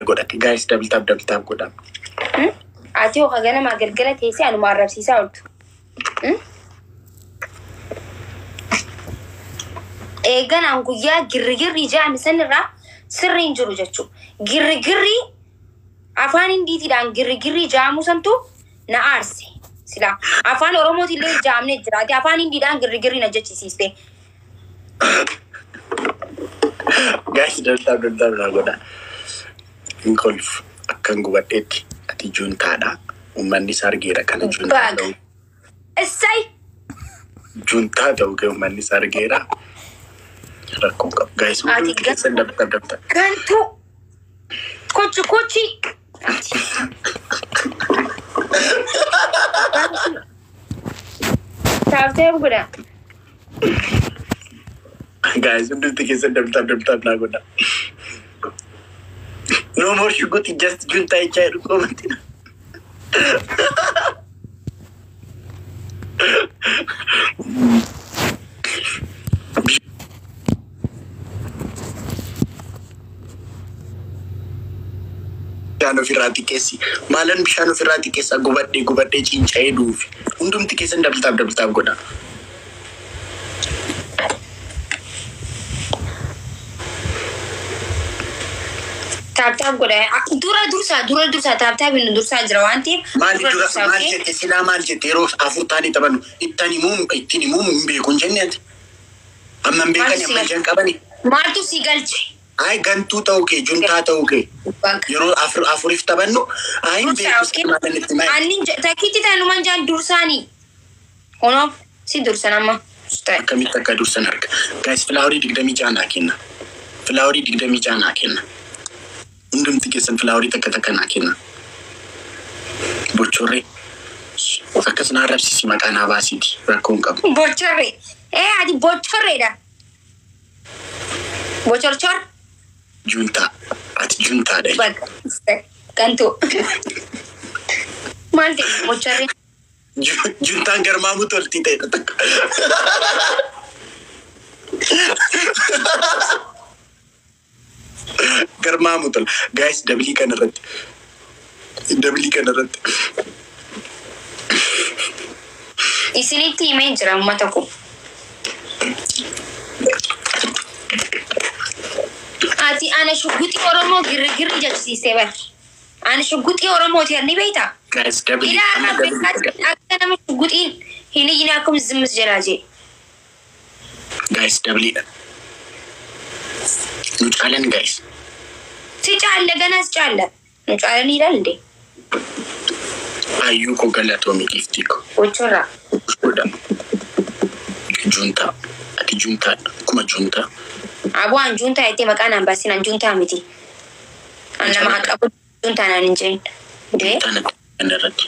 godha. Gaayis dabaltaaf dabaltaaf godha. Ati hoo ganamaa galgala teessee anuma arrabsiisaa ooltu. Eeganaan guyyaa girrigirri jaami sanirraa sirri hin jiru jechuudha. Girrigirri afaan hindiitiidhaan girrigirri jaamu santu na aarse. Silaa afaan oromootillee jaamne jiraate afaan hindiidhaan girrigirri na jechisiiste. Gaayis dabaltaaf dabaltaaf naa godha. Hin kolfu akkan gubadheetti ati juuntaadha. Uummanni isaa argeera kana juuntaa Baag. ta'u. Essay! Juuntaa ta'u kee uummanni isaa argeera. Rakkoon qabu. Gaayis Ati hundi keessan dabaltaaf dabaltaaf. Gantuu! Kochi kochi! Ati. Taaftee godha. Guys, hundumti keessan dabaltaaf dabaltaaf naa godha. No more shuguti just junta jechaa jedhu koomatti. Bishaan ofirraa xiqqeessi. Maalan bishaan ofirraa xiqqeessaa gubadhee gubadhee cinca'ee duufi. Hundumti keessan dabaltaaf dabaltaaf godha. Taaptaaf godha. Dura dursaa dura dursaa taaptaaf inni dursaa jira waan ta'eef. Maali dura dursaa, maal okay? jette silaa maal jette yeroo afur taanii taphannu ittiin himuu ittiin himuu hin beeku hin jenne ati. Amma hin beekani amma ijaan qabani. Maaltu si galche? Ay gantuu ta'uu kee juntaa ta'uu kee Bakka. yeroo afur afuriif taphannu ay hin Dursaa, beeku okay? si maalan itti maali. Anni takkiitti taanumaan jaan dursaanii. Kunuun si dursan amma. Ta'e. Akkamitti akka dursan arga. Gaayis filaaworii digdamii jaha naa kenna. Filaaworii digdamii jaha naa kenna. Hundumti keessan filaaworii takka takka naa kenna. Bochorree. Akkas na arrabsisi maqaa naa baasiiti rakkoo hin qabu. Bocorre. Eh ati bocorreedha. Bocorcor. Juntaa. Ati juntaadha. Bakka. Gantuu. Maal ta'e bocorre? Ju- Juntaan garmaamuu toltii ta'edha takka. Garmaamuu tola. Gaayis dabilii kana irratti. Dabilii kana irratti. Isinitti himee jira uummata kun. Ati ana shugguxii Oromoo girrigirri jechisiisee bar. Ani shugguxii Oromooti ni beektaa? Gaayis dabilii Ilaa kana dabilii kana. Afrikaatti akka nama shugguxiin hin iyine akkuma zimmis jedhaa jee. Gaayis dabiliidha. Nu caalan gaayis. Si caalla ganas caalla. Nu caalaniidha illee. Hayyuu koo galatoomii giftii koo. Bocorraa. Godha. Juntaa. Ati juntaadha. Akkuma juntaa. Aboo anjuuntaa jettee maqaan an baasin anjuuntaa miti. An nama haqabu juuntaa naan hin jeen. Dee Juntaan kana irratti.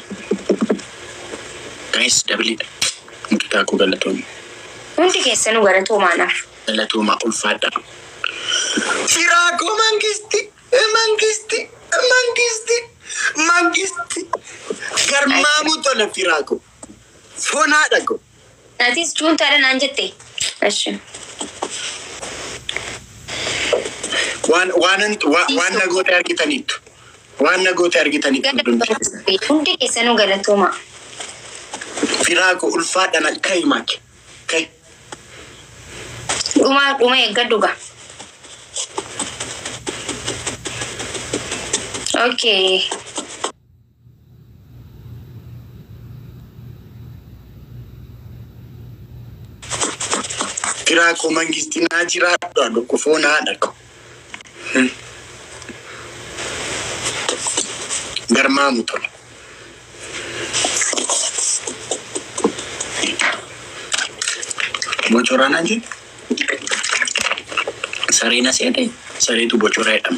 Gaayis dabiliidha. Mucataa koo galatoomii. hundi keessanuu galatoomaanaaf. Galatoomaa ulfaadha. Firaakoo mangisti, mangisti, mangisti, mangisti. Garmaamuu tola firaakoo. Fonaadha koo. Atis juuntaadha naan jette. Ashi. Waan waan waan nagoota argitaniittu. Waan nagoota argitaniittu hundumti keessan. Hundi keessanuu galatoomaa. Firaakoo ulfaadhaan akka himaake. Kai. Dhuma dhuma eeggadhu gaa. Okay. Firaakoo mangisti naa jiraadha dhukku fonaadha koo. Garmaamu tola. Bocoraa naan jedhu. Sareen as jedhee sareetu bocoraa jedhama.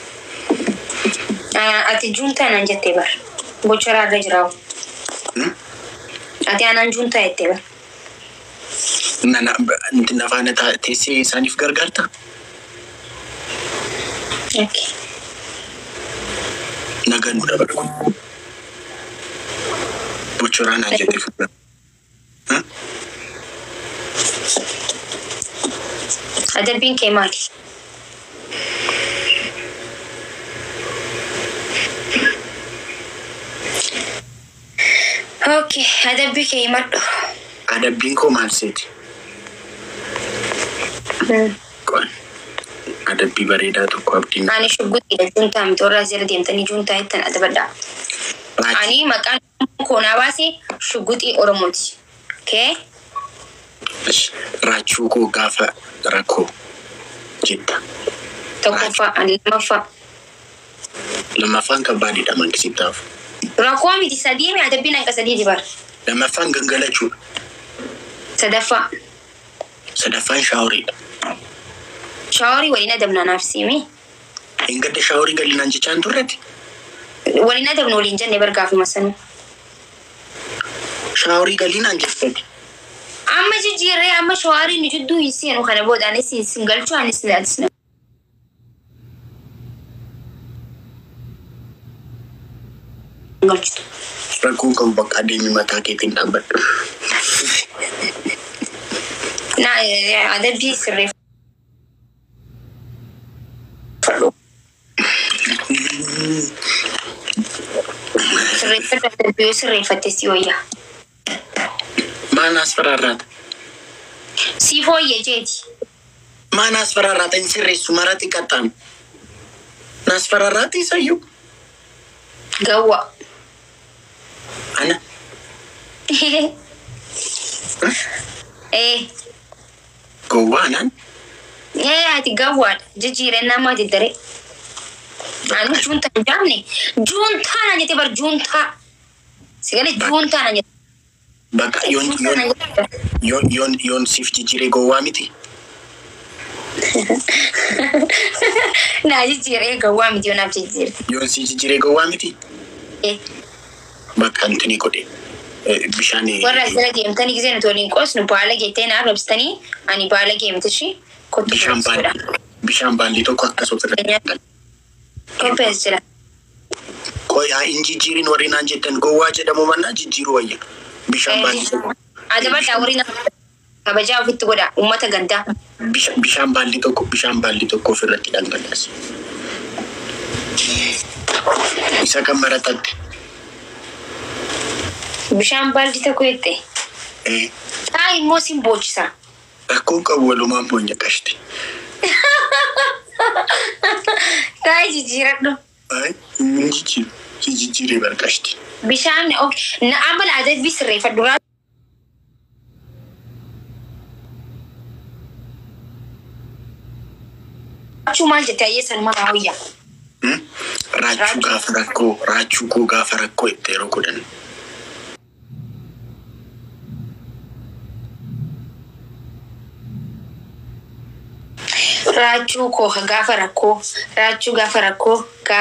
Ah, Ati juuntaa naan jettee bar. Bocoraa irra jiraawu. Hmm? Ati anaan juuntaa jettee bar. Nana inti nafaana taa- teessee isaaniif gargaarta? Okay. Naganuu dabalu. Bocoraa naan jettee fuula. Adabbiin kee maali? Okay, adabbii kee himadhu. Adabbiin koo maal seeti? Qoon. Adabbii bareedaa tokko abdiin. Ani shugguxiidha juuntaa miti warra asirra deemtanii juuntaa jettan adabadhaa. Ani maqaan koo naa baase shugguxii Oromooti. Okay? Raachuu koo gaafa rakkoo jetta. Tokkoffaa, ani lammaffaa. Lammaffaan kan baadhiidha mankisittaaf. Rakkoo miti sadii mi adabbiin hanga sadii bara. Lammaffaan gangalachuudha. Sadaffaa. Sadaffaan shaaworiidha. Shaaworii waliin adabnaa naaf siimi. Hin gadda shaaworii gallinaan jechaan turretti. Waliin adabnu waliin jenne bargaafuma sanuu. Shaaworii gallinaan jettati. Amma jijjiirree amma shawaarii nu jidduu hin seenu kana booda anis hin galchuu anis anis galchitu. Rakkoon qabu bakka adeemi mataa keetiin dhaabbadhu. Na adabbii sirreeffadhu. Sirreeffadhu adabbii yoo sirreeffatte si wayya. Maan asfaraarraata? Siif wayya jeeti. Maan asfaraarraata hin sirreessu marati qaxxaanu. Naasfaraarraati isayyuu. Gawwa. Ana. Eh, Gowwaanaan. eh ati gawwaadha. Jijjiirannaa maati daree? Anu juuntaa hin jaamne. Juuntaa na jette bar juuntaa. Sigale juuntaa na jette. Bakka yoon yoon yoon yoon yoon siif jijjiiree gowwaa miti. Na jijjiiree gawwaa miti yoo naaf jijjiirte. Yoon si jijjiiree gowwaa miti. Eh, Bakka antini godhe. Eh, Bishaan. warra asirra deemtanii gisee nuti waliin qoosnu baala geettee naaf rabsitanii ani baala geemtishi kottu Bishaan qoosudha. baalli. Bishaan baalli tokko akkasuma irratti. Kophees jira. Qoyaa hin jijjiirin warri naan jettan gowwaa jedhamu mannaa jijjiiruu wayya. Bishaan baalli tokko. Adabadhaa horii nama kabajaa ofitti godha uummata gandaa. Bisha- Bishaan baalli tokko bishaan baalli tokko ofirratti dhangalaase. Isa kan maratatte. Bishaan baaldi tokko jette. Eh, Taa immoo sin boocisa. Rakkoon qabu walumaan boonya qashti. Taa jijjiiradhu. Ay, hin jijjiiru. Si jijjiiree barqashti. Bishaan na amala adabbii sirreeffadhu. Raachuu maal jette ayyee sanumaa raawuyyaa. Hmm? Raachuu gaafa rakkoo, raachuu koo gaafa rakkoo itti yeroo godhan. Raachuu koo ka gaafa rakkoo. Raachuu gaafa rakkoo.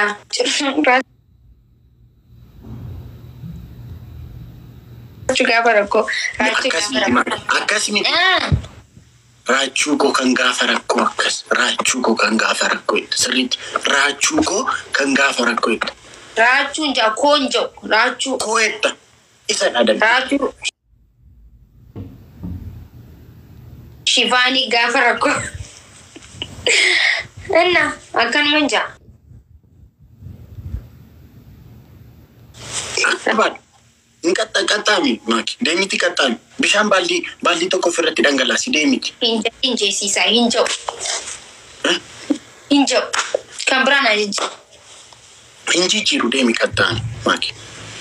Raachuu gaafa rakkoo. Raachuu Akkas gaafa miti rakkoo. maal? Akkas miti. Ah, Raachuu koo kan gaafa rakkoo akkas. Raachuu koo kan gaafa rakkoo itti. Sirriitti. Raachuu koo kan gaafa rakkoo itti. Raachuun jaa koon jau. Raachuu. Koo etta. Isa dhadhabe. Raachuu. Shifaanii gaafa rakkoo. Inna akkanuma hin jaa. Barbaadu. Hin qaxxa qaxxaami maaki. Deemiti qaxxaami. Bishaan baallii baallii tokko ofirratti dhangalaasi deemiti. Hin ja- hin jeesiisaa hin jau. Eh? Hin jau. Kan biraan haa jijjiiru. Hin jijjiiru deemi qaxxaami maaki.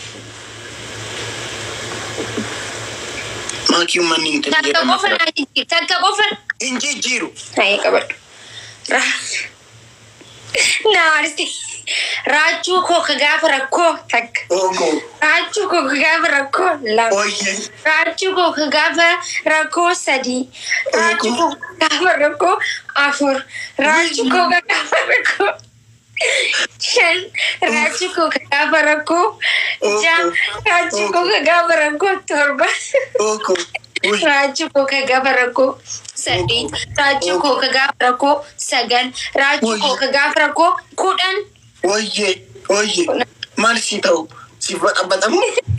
Maaki uummanni hin Takka jedhama. qofa naa jijjiiru. Takka qofa. Hin jijjiiru. Hayee qabadhu. Ra- Naarsi. Raachuu koo ka gaafa rakkoo takka. Oogoo. Raachuu koo ka gaafa rakkoo lama. Ooyyee. Raachuu koo ka gaafa rakkoo sadii. Raachuu koo ka gaafa rakkoo afur. Raachuu koo ka gaafa rakkoo shan. Raachuu koo ka gaafa rakkoo ja'a. Raachuu koo ka gaafa rakkoo torba. Oogoo. Uy. Raachuu koo ka gaafa rakkoo saddeet. Raachuu koo ka gaafa rakkoo sagal. Raachuu koo ka gaafa rakkoo kudhan. Ooyyee. Ooyyee. Maal si ta'u? Si baxabatamu?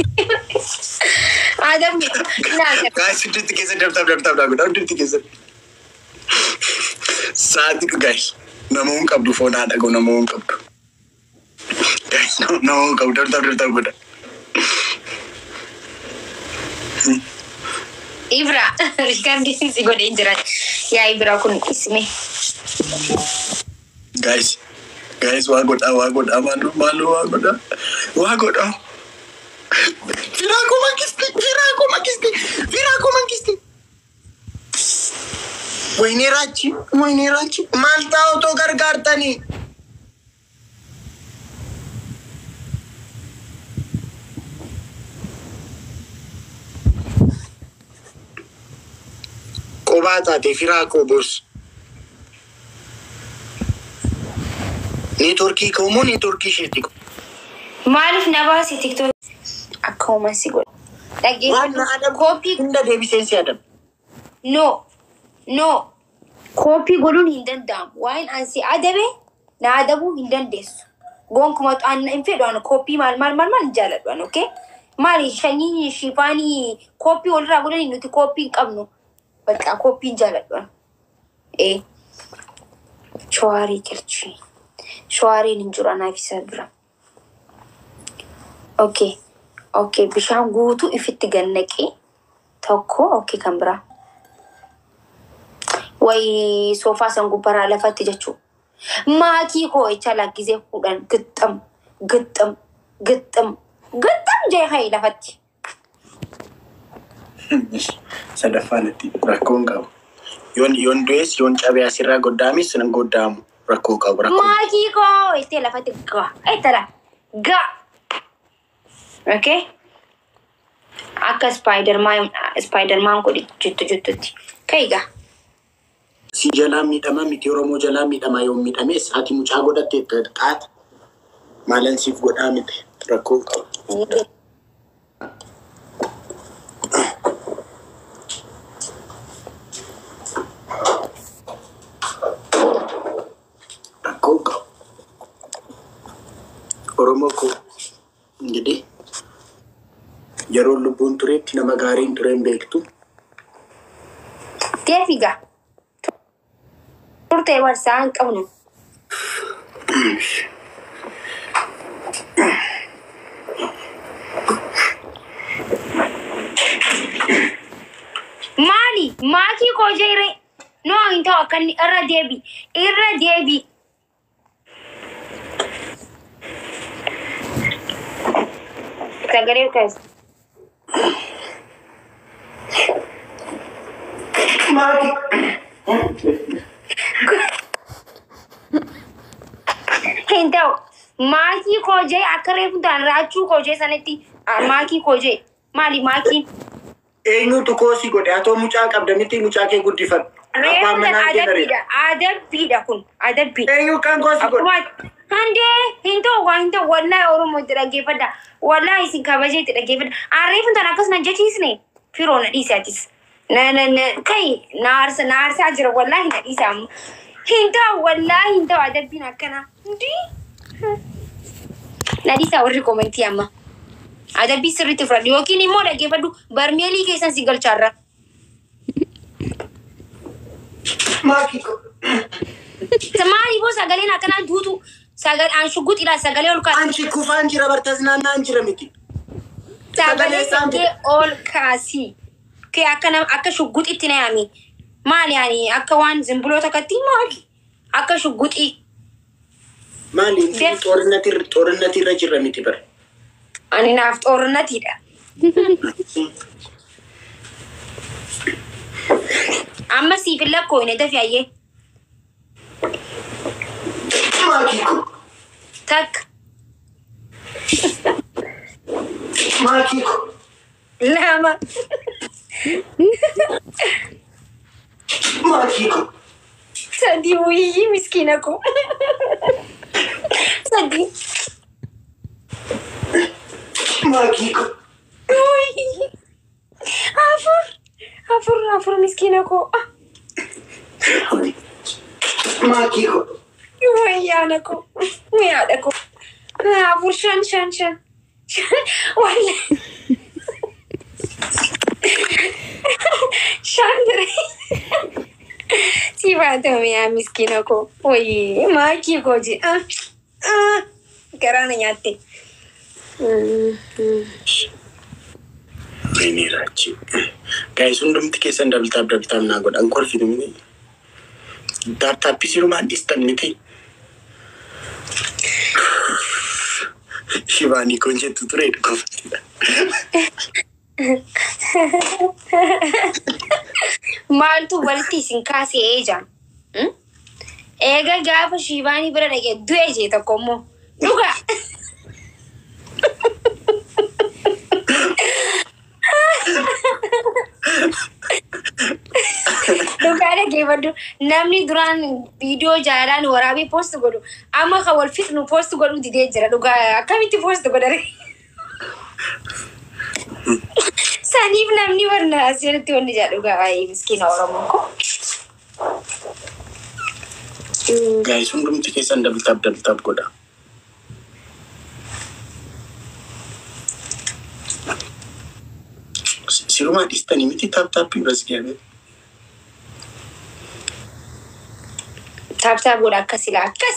Adamni naa Gaayis hundatti keessa dabtaaf dabtaaf daaguudha hundatti keessa. Sa'aatii dhugaas nama hin qabdu foon haa dhagahu nama hin qabdu. Gaayis nama hin qabdu dabtaaf dabtaaf godha. Ibra, riikardiin si godhee jira. Yaa Ibra kun isme. Guys, guys, waa godhaa, waa godhaa, maaloo, maaloo, waa godhaa, waa godhaa. Firaa koo mangisti, firaa koo mangisti, firaa koo mangisti. Wayinii raachi, wayinii raachi, maal ta'a otoo gargaartanii? Qophaa taate firaa koo boos. Neetworkii koo moo neetworkii isheetti koo? Maaliif na baase tiktook? Akka uuman si godha. Waan na Dhaggeeffatu. adabu Koppii hunda deebiseen si adabu. No, no. Koppii godhuun hin danda'amu. Waan ansi adabe na adabuu hin dandeessu. Gonkumaa an hin fedhu an koppii maal maal maal maal hin jaalladhu an okay? Maali shanyii shifaanii koppii walirraa godhanii nuti koppii hin qabnu. Bakka koppii hin jaalladhu an. Ee. Shawaarii galchi. Shawaariin hin jiru anaaf isa bira. Okay. Okay. Bishaan guutuu ifitti gannaqee tokko okay kan biraa. Wayi soofaa san gubbaraa lafatti jechuu. Maatii koo jecha lakkisee fuudhan gixxam gixxam gixxam gixxam jee hayi lafatti. Sadaffaan itti rakkoon qabu. Yoon yoon du'es yoon cabee asirraa goddaamis nan goddaamu rakkoo qabu rakkoo. Maatii koo jettee lafatti gaa ettala gaa. Okay. Akka spaayidarmaan spaayidarmaan godhi jettu jettutti. Ka'i gaa. Si jalaa miidhama miti Oromoo jalaa miidhama yoo miidhames ati mucaa godhatte qaata. Maalan siif godhaa miti rakkoon qabu. Rakkoon qabu. Oromoo koo ingidiህ yeroo lubbuun turetti nama gaariin tureen beektu. Deefi gaa. Turtee barsaa hin qabnu. Maali? Maatii koo jeere? Noo hin ta'u akka inni irra deebi. Irra deebi. Sagalee kaas. Hin ta'u. Maatii koo jee akka reefu ta'an raachuu koo jee sanatti ah, maatii koo jee. Maali maatiin? Eenyutu koosii godhe atoo mucaa qabda miti mucaa kee guddifadhu. Abbaan Reefu manaa kee adabbiidha. bareeda. Adabbiidha kun. Adabbiidha. Eenyu kan koosii godhe? Akkuma handee hin ta'u waan hin ta'u wallahi Oromoo itti dhaggeeffadha. Wallahi isin kabajee itti dhaggeeffadha. Arreefin tan akkas na jechisne firoo na dhiise atis. Na na na kai na aarsa na aarsaa jira wallahi na dhiise amma. Hin ta'u wallahi hin ta'u adabbiin akkana. Hundii. Na dhiisa warri komentii amma. Adabbii sirriitti fudhadhu yookiin immoo dhaggeeffadhu barmeelii keessan si galchaarra. Maakii ko. Maaliifoo sagaleen akkanaa duutu sagalee aan shugguxiidha sagalee ol kaasa. Anchi kufaan jira bartas naannaan jira miti. Sagalee isaan kee ol kaasi. Kee akka nama akka shugguxitti na yaami. Maali yaani akka waan zimbiloota akkatti maali? Akka shugguxii. Maali Def- xoorinati xoorinati irra jirra miti bara. Ani naaf xoornatiidha. Amma siif hin lakkoofne dafi ayyee. Maakii ko. Takka Maakii ko. lama Maakii ko. sadii wuyyii miskiina koo. Sadii. Maakii ko. Wuyyii. Afur. Afur afur miskiina koo. Ah. Maakii ko. Wayyaana ko. Yaada ko. Afur shan shan shan. Shan. Walla. Shan dire. Si baatame yaa miskiina ko. Wayii maakii koo je. Ah. Ah. Garaa na nyaatte. Mm, mm. Feeneeraachi. Gaa'is hundumti keessan dabtaaf dabtaaf naa godhan kolfitu miti. Daaptaappii sirumaan dhistan miti. Shibaanii kun jettu ture qofatidha. Maaltu walitti isin kaasee eejaan? Eega gaafa shiibaanii bira dhaqee du'e jee tokko immoo dhugaa. Dhugaa dhaggeeffadhu namni duraan viidiyoo jaalalaan waraabee poost godhu amma kan wal fixnu poost godhuu didee jira dhugaa akkamitti poost godhare. Saniif namni warna asirratti wanni jedha dhugaa baay'ee miskiina Oromoon kun. Gaa'is hundumti keessan dabtaaf dabtaaf godha. Sirumaa dhistanii miti taaptaappii biras gaafee. Taaptaa godha akkas ilaa akkas.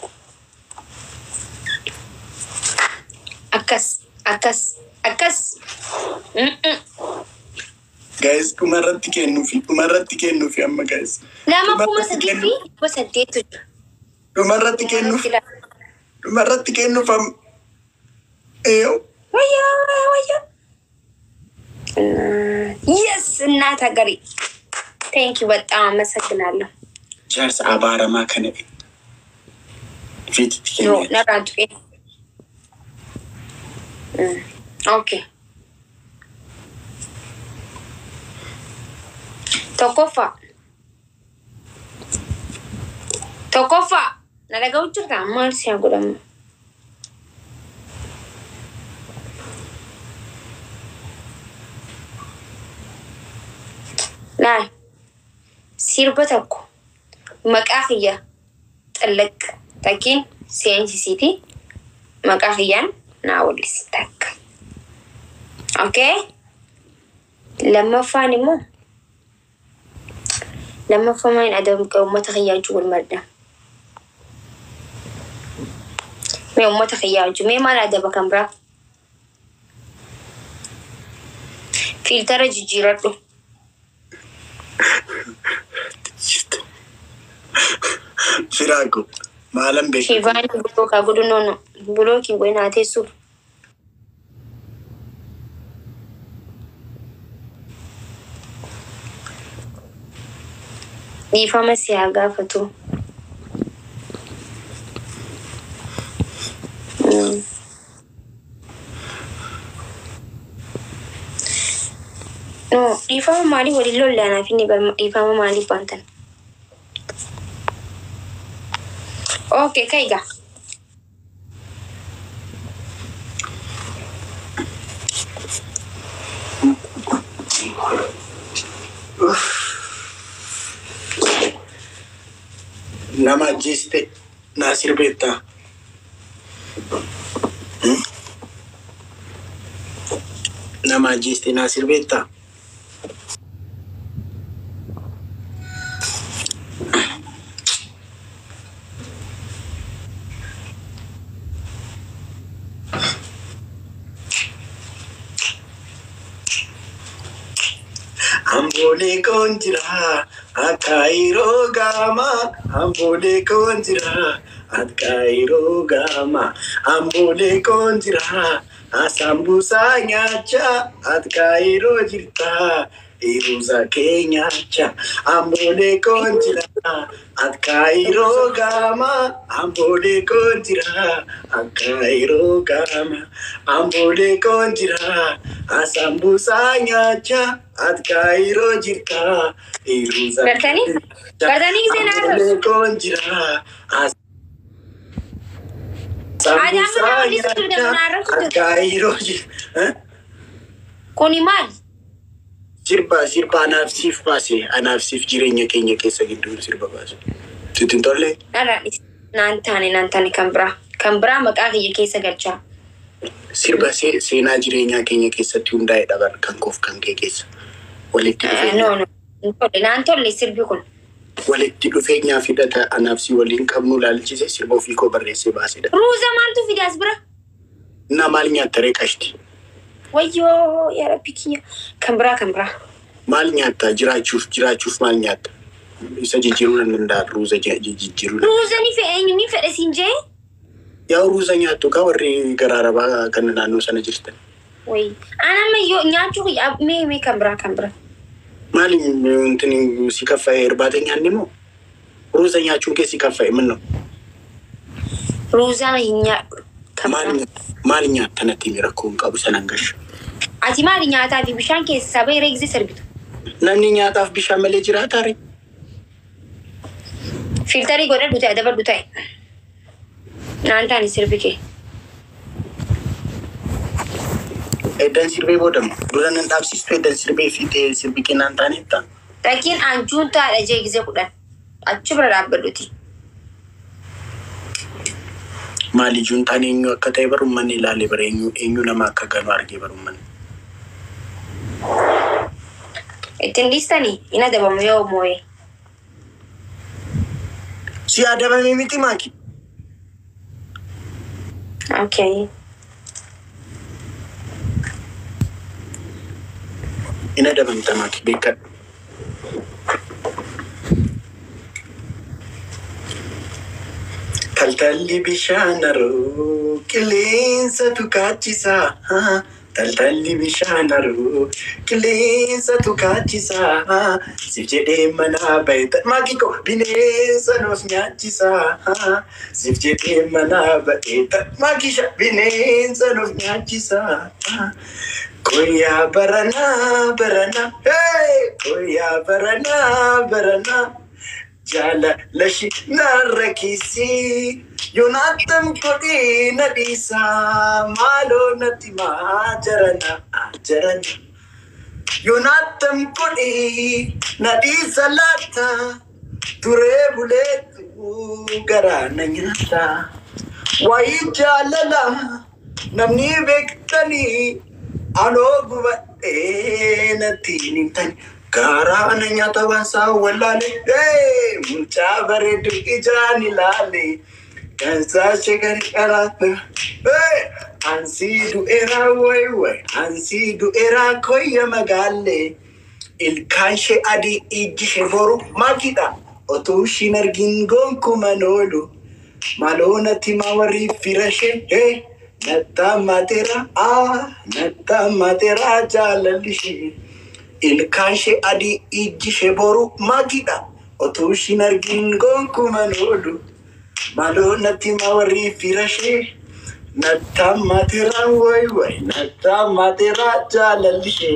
Akkas akkas akkas. Mm-mm. Gaa'is dhumarratti kennuufi dhumarratti kennuufi amma gaa'is. Nama kuma sadii fi kuma saddeetu jira. Dhumarratti kennuuf dhumarratti kennuuf amma. Eeyoo. Wayyaa wayyaa. Yes እናት ሀገሬ ቴንክ ዩ በጣም አመሰግናለሁ። Jaarsa abaaramaa kana fiititti ኖ kennee. ነራን ጡቄ ኦኬ tokkoffaa tokkoffaa na dhaga'u jirta maal si haa godhamu laal sirba tokko maqaa kiyya xilliq takkiin seensisiiti maqaa kiyyaan naa wallisi takka okay lammaffaan immoo lammaffaan adamka uummata kiyyaa wajjin wal madda mee uummata kiyyaa wajjin mee maal adaba kan biraa fiiltara jijjiiradhu Firaako maalan beeku. shiivaan bulookaa godhu noono bulookiin goyi naa teessuuf dhiifama si haa gaafatu. Mm. No, dhiifama maalii waliin lolle anaaf inni barma dhiifama maaliif baantan? Okay, kaiga. Nama ajjeeste naa sirbeettaa. Hmm? Nama ajjeeste naa sirbeettaa. Ambolee koon jira akka yeroo gaama. Ambolee koon jira akka yeroo gaama. Ambolee koon jira asambuusaa nyaacha akka yeroo jirta. Iruusa kee nyaacha. Ambolee koon jira akka yeroo gaama. Ambolee koon jira akka yeroo gaama. Ambolee koon jira asambuusaa nyaacha akka yeroo jirta. Iruusa Gartanii? Gartanii gisee naa ta'u. Ambolee koon jira. Adi amma nama walitti fidan naarra kutu. Akka yeroo jirta. Kuni maal? Sirba sirba anaaf siif baase anaaf siif jireenya keenya keessa gidduu sirba baase. Sitti hin tolle Dhalaanis naan taane naan taane kan biraa. Kan biraa maqaa kiyya keessa galchaa. sirba see- seenaa jireenyaa keenya keessatti hundaa'e dhaban kan koof kan kee keessa. Walitti No, dhufeenya no. Hin tolle. Naan tolle sirbi kun. walitti dhufeenyaa fidata anaaf si waliin qabnu laalchise sirba ofii koo barreessee baasedha. Ruuza maaltu fidaas bira? Na maal nyaatta ree qashti? Wayyoo yaa rabbi kiyya. Kan biraa kan biraa. Maal nyaatta? Jiraachuuf jiraachuuf maal nyaatta? Isa jijjiiruu nan danda'a. Ruuza je- je- jijjiiruu nan Ruuza ni fedhe eenyu ni fedhe siin jee? Yaa ruuza nyaattu kaa warri garaa rabaa kan naannoo sana jirtan. Wayi. Ana amma yoo nyaachuu yaa mee mee kan biraa kan biraa. Maali intini si kaffa'e irbaata nyaanni moo? Ruuza nyaachuun kee si kaffa'e minno? Ruuzaa hin nyaadhu. Kan Maal biraa. maal nyaatta natti mi rakkoo hin qabu sanan gasha. Ati maali nyaataa fi bishaan keessaa bahee reegzee sirbitu? Namni nyaataaf bishaan malee jiraata ree? Filtarii godhadhu ta'e dabadhu ta'e. Naan taani sirbi kee. Eddan sirbee boodamu. Dura nan dhaabsistu eddan sirbee fi ta'e sirbi kee naan taaneetta. Rakkiin anjuun taadha jee gisee kudhan. Achi bira dhaabbadhuti. Maali juuntaan eenyu akka ta'e baruun manni ilaalee bara eenyu eenyu nama akka ganu argee baruun manni. Ittiin dhiistanii hin adabamu yoo moo'ee. Si adabame miti maaki? Okay. Hin adabamta maaki beekadhu. Taltalli bishaan haroo qilleensatu kaachisaa. Taltalli bishaan haroo qilleensatu kaachisaa. Siif jedhee manaa bahe maakiko bineensa nuuf nyaachisaa. Siif jedhee manaa bahe maakisha bineensa nuuf nyaachisaa. Koyaa baranaa baranaa hey! koyaa baranaa baranaa. jaalalashi narra kiisii yoonaatam kodhee na dhiisaa maaloo natti maa jarana jarana yoonaatam kodhee na dhiisa laata turee buleetu garaa na nyaata waayii jaalala namni beektanii anoo gubadhee natti himtani garaa na nyaata waansaa wallaale mucaa bareedu ijaan ilaale gansaa shegari qaraata ansii du'eeraa way way ansii du'eeraa koyya magaalle ilkaan ishee adii ijji ishee boru maakidha otuu ishiin argin gonkuman oolu maaloo natti maa warri fira ishee nattaa maateera nattaa maateera jaalalli ishee. ilkaan ishee adii ijji ishee boru maakidha otuu ishiin argin gonkuman oolu maaloo natti maa warri fira ishee nattaa maateera way way nattaa maateera jaalalli ishee.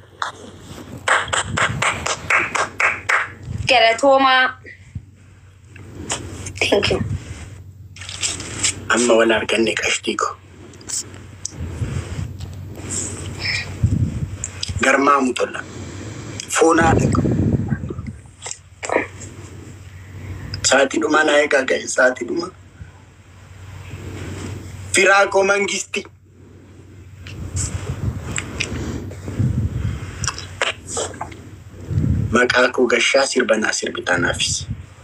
Galatoomaa. Thank you. amma wal arganne qashtii ko garmaamu tola foonaa dhaqu sa'aatii dhumaa naa eegaa ga'e sa'aatii dhumaa firaa koo mangisti maqaa koo gashaa sirba naa sirbitaa naafis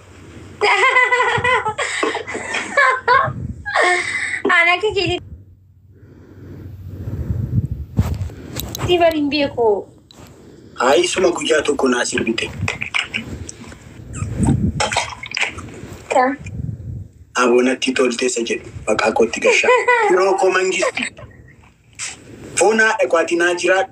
Ana akka keetii. Sibar hin beeku. haa isuma guyyaa tokko naa sirbite Kan. aboonatti tolteessa jedhu maqaa kootti gashaa firoo koo mangisti foonaa dhaqwaati naa jiraadhu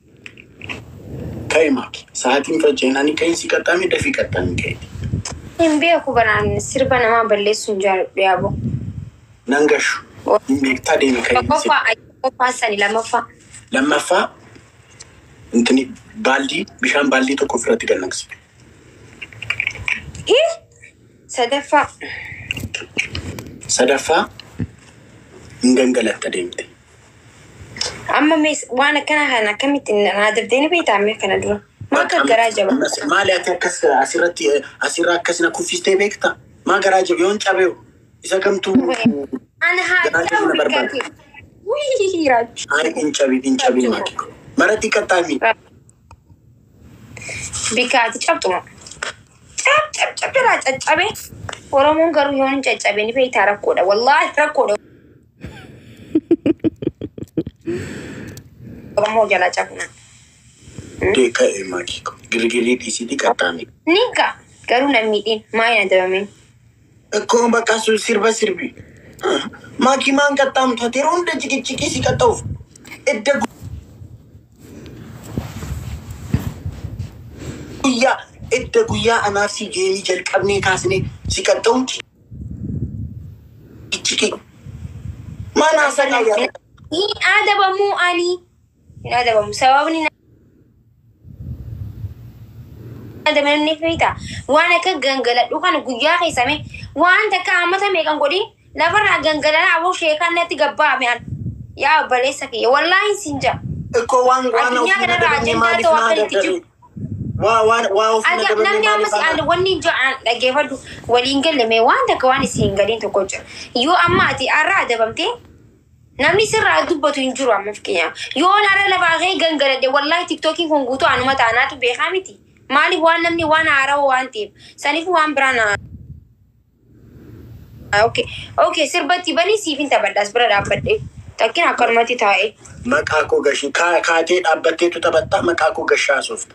ka'e maaki sa'aatiin faceenanii ka'insi qaxxaame dafii qaxxaame ka'eeti Hin beeku banaan sirba namaa balleessuu hin jaalladhu yaaboo. nan gashu hin beektaa deemi ka'insi Tokkoffaa qophaa sani lammaffaa. lammaffaa intini baaldii bishaan baaldii tokko ofirratti gannaqsite Hii! Sadaffaa. sadaffaa hin gangalatta deemte Amma mees waan akkana kana akkamitti naa dabdee ni beektaa amma kana dura. Maa akka garaa jaba. maali ati akkas asirratti asirraa akkasina kuffistee beekta maa garaa jabe yoon cabeewu isa kamtuu Ana haa Garaa jabina ta'u barbaada. bikkate. Wii raachu. Ay, hin cabin, hin cabin maaki. Maratti qaxxaami. Bikkaati cabxuma. Cab cab cab irraa caccabe. Oromoon garuu yoo hin caccabe ni beektaa rakkoodha. Wallaahi rakkoodha. qabamoo jala cafna. Ka'e maakii ko girgirii dhiisitii qaxxaame. Ni gaa garuu nan miidhiin maa hin adabameen. Akkuma bakka sun sirba sirbi. Maakii maan qaxxaamtu ati yeroo hunda ciqicciqii si qaxxa'uuf. Edda guyyaa edda guyyaa anaaf si geemii jalqabnee kaasnee si qaxxa'uun ciqicciqii. Maan haasaa yaa Hin adabamu ani. Hin adabamu sababni na adabamne feeta waan akka gangaladhu kana guyyaa keessame waan takka hammata meeqan godhin lafarraa gangalalaa aboo sheekaan natti gabbaame an yaa obboleessa kiyya wallaahi sin jaa. Ikkoo waan waan Addunyaa ofii kanarraa madabanii ajandaa maaliif ta'u naa akka itti daddare? jiru. Waa waan waa ofii Ati madabanii namni ammas maaliif aan naa wanni ja'an dhaggeeffadhu waliin gallame waan takka waan isin hin galiin tokko jira. Yoo amma ati har'a adabamtee namni sirraa dubbatu hin jiru amma fakkeenyaaf. Yoo har'a lafaa kee gangaladhe wallaahi tiktookiin kun guutuu anuma taanaatu beekaa miti. Maaliif waan namni waan haarawaa waan ta'eef saniif waan biraan Okay, okay, sirbatti banii siif hin taphadhaas bira dhaabbadhe. Takkin akkanumatti taa'e. Maqaa koo gashi kaa- kaatee dhaabbatteetu taphattaa maqaa koo gashaa sooftu.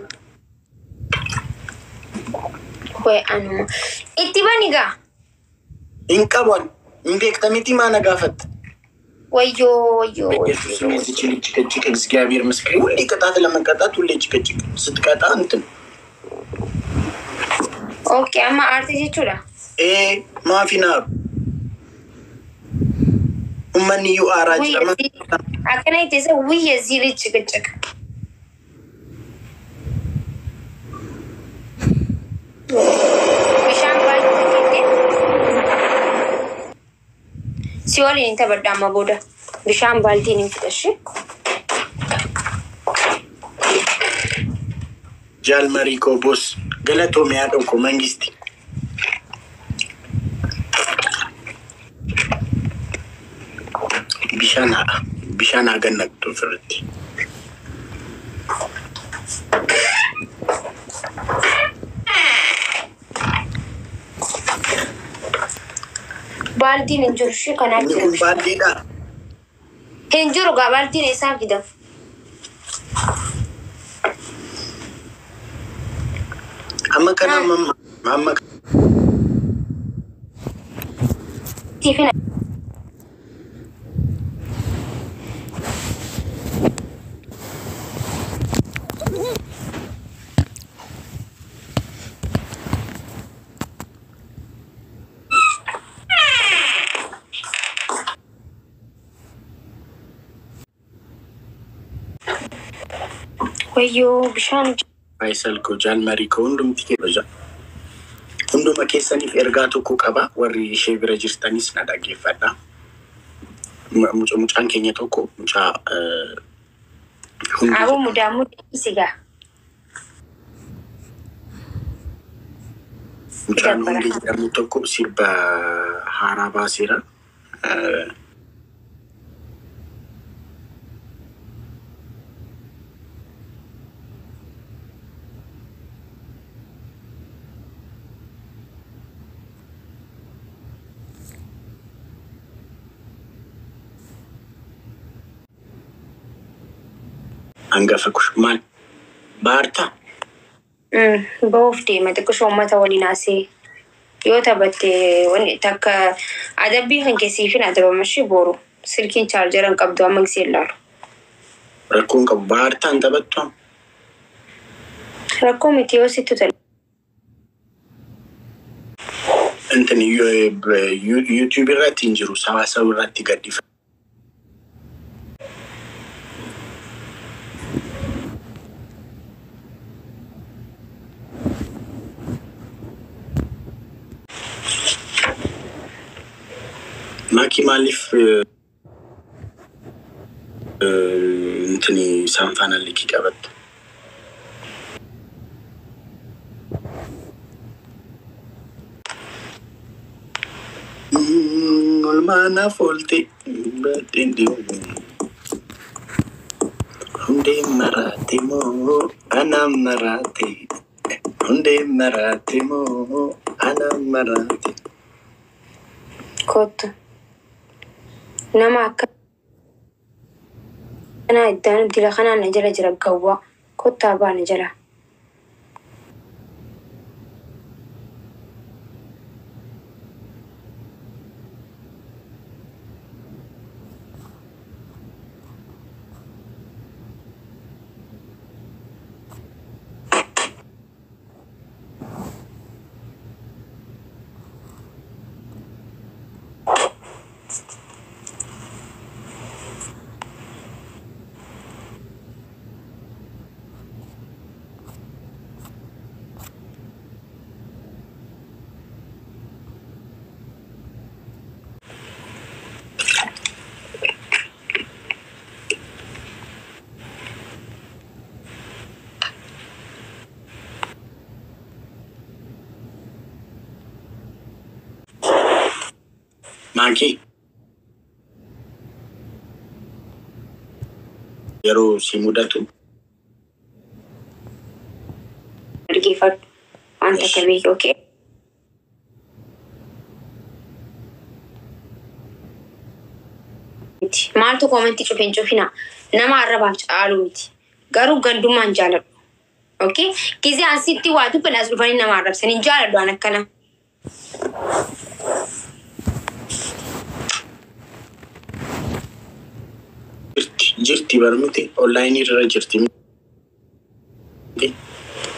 Wayi anuma. Itti bani gaa. Hin qaban hin beektamiti maa na gaafatta. Wayyoo wayyoo ኢየሱስ wayyoo. እዚች ልጅ ጭቅጭቅ እግዚአብሔር ምስክሬ ሁሌ ቅጣት ለመቀጣት ሁሌ ጭቅጭቅ ስትቀጣ እንትን Okay, amma aartii jechuudha. ኤ ማፊናሩ ኡመንዩ አራጅ ለማ akkana itti isa wiyya zili ciqiciq. Bishaan baay'ee takkette. Si waliin hin taphadha amma booda. Bishaan baaltiin hin fudhashi. ጃልመሪ ኮ ቦስ ገለቶ ሚያደንኮ መንግስቲ ቢሻን ቢሻን አገነቅቶ ፍርቲ Baaltiin hin jiru shi kanaaf jira. ባንዲዳ Hin jiru gaa baaltiin eessaa fidan. አመከና አመከ Siifina. Wayyoo bishaan Faayisal koo jaalmarii koo hundumti keessa hunduma keessaniif ergaa tokko qaba warri ishee bira jirtanis na dhaggeeffadha. Mu- muca- Mucaan keenya tokko mucaa eh, hundi aboo mudaa mudhiisi gaa. mucaan hundi jedhamu tokko sirba haaraa baaseera. Eh, Hangafa kush maal baartaa? Bahuuf deema xiqqishoo uummata waliin haasee yoo taphatte wanni takka adabbii kan keessiifin adabamashii booru silkiin chaarjaran qabdu amma gisee ilaalu. Rakkoon qabu baartaan taphattu Rakkoo miti yoo sittu tala. intin yuutuub irratti hin jiru sawaasawaa irratti gadhifa. Maaki maaliif intini isaan faana likii qabattu? Olmaanaaf oolte badheedhe. Hundee maraate moo anaan maraate? Hundee maraate moo anaan maraate? Kottu. Nama akka Kanaa iddaan dila kanaan na jala jira gawwaa. Kottaa baana jala. Maakii yeroo si mudatu Dhaggeeffadhu. Waan takka beeki, okee? Miti. Maaltu koomentii cufee hin cufina? Nama arrabaaf caalu miti. Garuu gandummaan jaaladhu. Okee? Gizee asitti waa tuffin as dhufanii nama arrabsan hin jaaladhu an akkana. jirti jirti barmiti onlaayinii irra jirti.